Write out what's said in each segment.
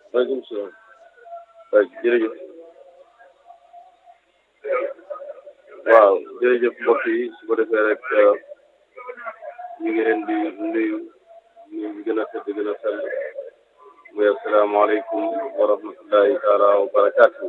waaleykum salaam waaw jërëjëf waaw jërëjëf mbokk yi su ko defee rek ñu ngi leen di nuyu nuyu bi gën a tëdd gën a sell muy asalaamaaleykum wa rahmatullahi taala wa barakaatu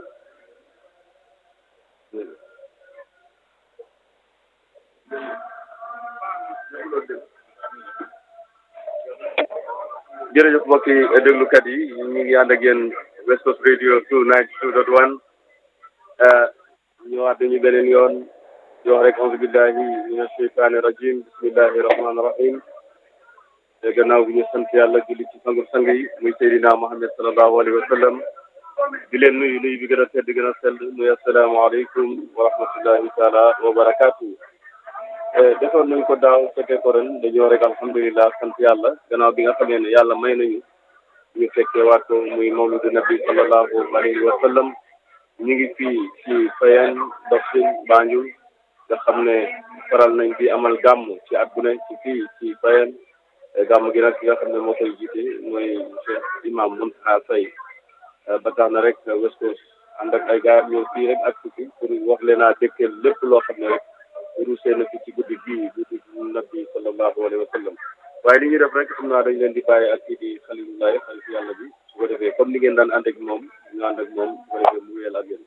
jërëjëf mbokk yi déglukat yi ñu ngi ànd ak yéen West Coast Radio two ninety two dot one ñëwaat dañu beneen yoon di wax rek auzu billahi mina sheytaani rajim bismillahi rahmaani rahim te gannaaw bi ñu sant yàlla julli ci sangu sang yi muy Seydina Muhammad sallallahu alayhi wa sallam di leen nuyu nuyu bi gën a tedd gën a sell muy asalaamaaleykum wa rahmatullahi taala wa barakaatu defoon nañ ko daaw fekkee ko ren dañoo rek alhamdulilah sant yàlla gannaaw bi nga xamee ne yàlla may nañu ñu fekkee waat ko muy mawludu nabi sallallahu alayhi wa sallam ñu ngi fii ci Fayeen Dofin Banjul nga xam ne faral nañ di amal gàmm ci at bu ne ci fii ci Fayeen gàmm gi nag ki nga xam ne moo koy jiite mooy Cheikh Imam Muntaha Faye ba tax na rek West Coast ànd ak ay gaar ñëw fii rek ak fii pour wax leen a dëkkal lépp loo xam ne rek ruusee na fi ci guddi bii guddi nabi sallallahu alayhi wa sallam waaye li ñuy def rek xam naa dañ leen di bàyyi ak kii di xalilullahi xalif yàlla bi su ko defee comme ni ngeen daan ànd ak moom ñu ànd ak moom su ko defee mu wéyal ak yéen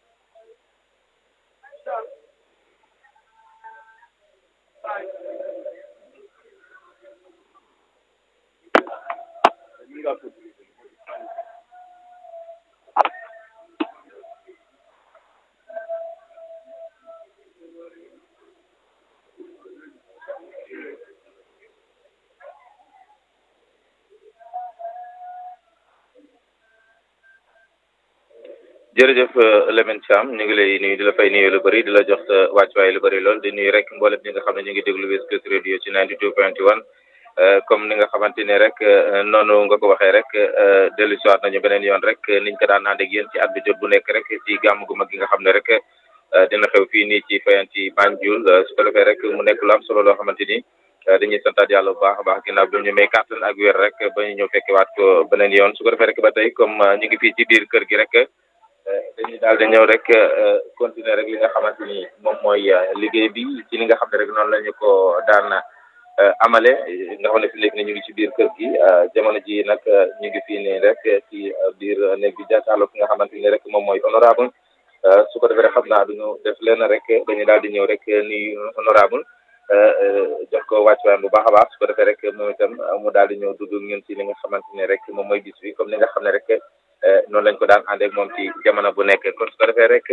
jërëjëf Lamine Thiam ñu ngi lay nuyu di la fay nuyu lu bëri di la jox sa wàccuwaay lu bëri lool di nuyu rek mboolem ñi nga xam ne ñu ngi déglu West Coast Radio ci 92.1 comme ni nga xamante ne rek noonu nga ko waxee rek dellu si waat nañu beneen yoon rek niñ ko daan ànd ak yéen ci at bi jot bu nekk rek ci gàmm gu mag gi nga xam ne rek dina xew fii nii ci Fayeen ci Banjul su ko defee rek mu nekk lu am solo loo xamante ni dañuy santaat yàlla bu baax a baax ginnaaw bi ñu may kàttan ak wér rek ba ñu ñëw fekkewaat ko beneen yoon su ko defee rek ba tey comme ñu ngi fii ci biir kër gi rek. dañuy daal di ñëw rek continuer rek li nga xamante ni moom mooy liggéey bi ci li nga xam ne rek noonu la ñu ko daan amale nga xam ne fi léegi ne ñu ngi ci biir kër gi jamono ji nag ñu ngi fii nii rek ci biir néeg bi jàkkaarloo ki nga xamante ni rek moom mooy honorable su ko defee rek xam naa duñu def leen rek dañuy daal di ñëw rek ni honorable jox ko wàccuwaayam bu baax a baax su ko defee rek moom itam mu daal di ñëw dugg ñun ci li nga xamante ni rek moom mooy bis bi comme ni nga xam ne rek noonu lañ ko daan ànd ak moom ci jamono bu nekk kon su ko defee rek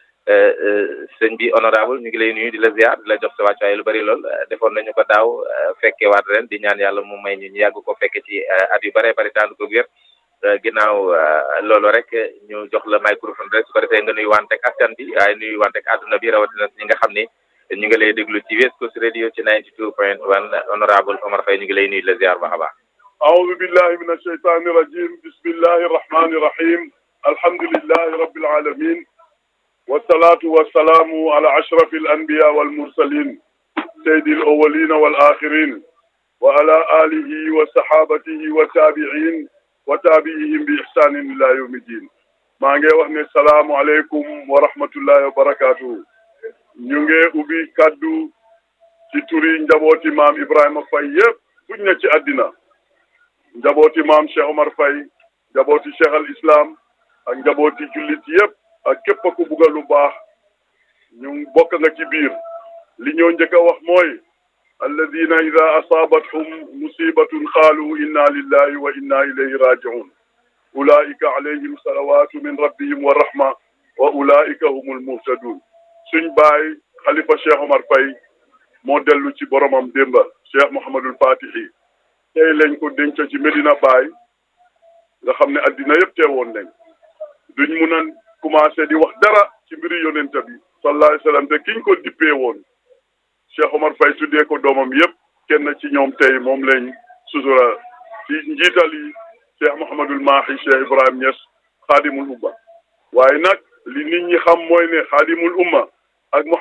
sëñ bi honorable ñu ngi lay nuyu di la ziar di la jox sa wàccuwaay lu bari lool defoon nañu ko daaw fekke waat ren di ñaan yàlla mu may ñu ñu yàgg ko fekke ci at yu bëree bëri tànn ko wér ginnaaw loolu rek ñu jox la microphone rek su ko defee nga nuyu wanteeg askan bi waaye nuyu wanteeg àdduna bi rawatina ñi nga xam ni ñu ngi lay déglu ci West Coast Radio ci 92 point 1 honorable Omar Faye ñu ngi lay nuyu di la ziar baax a baax أعوذ بالله من الشيطان الرجيم بسم الله الرحمن الرحيم الحمد لله رب العالمين والصلاة والسلام على أشرف الأنبياء والمرسلين سيد الأولين والآخرين وعلى آله وصحابته والتابعين وتابعيهم بإحسان إلى يوم الدين maa ngi wax ne salaamu aleykum wa rahmatullahi wa barakatuhu ñu ngi ubbi kaddu ci turi njabooti maam Ibrahima Faye yëpp fuñ ne ci àddina njabooti maam Cheikh Omar Faye njabooti Cheikh al Islam ak njabooti jullit yëpp ak képp ku bugg lu baax ñu bokk nga ci biir li ñoo njëkk a wax mooy alladina ida asaabathum musibatun qaalu inna lillahi wa inna ilayhi rajiun ulaika alayhim salawatu min rabbihim wa rahma wa ulaika humul muhtadun suñ baay xalifa Cheikh Omar Faye moo dellu ci boromam démba Cheikh Mouhamadul Fatihi tey lañ ko denc ci Medina Baye nga xam ne addina yëpp teewoon nañ duñ mun a commencé di wax dara ci mbiri yonent bi sallallahu alayhi wa sallam te kiñ ko dippee woon Cheikh Omar Faye tuddee ko doomam yëpp kenn ci ñoom tey moom lañ sutura ci njiital yi Cheikh Mouhamadul Mahi Cheikh Ibrahim Niass xaadimul umma waaye nag li nit ñi xam mooy ne xaadimul umma ak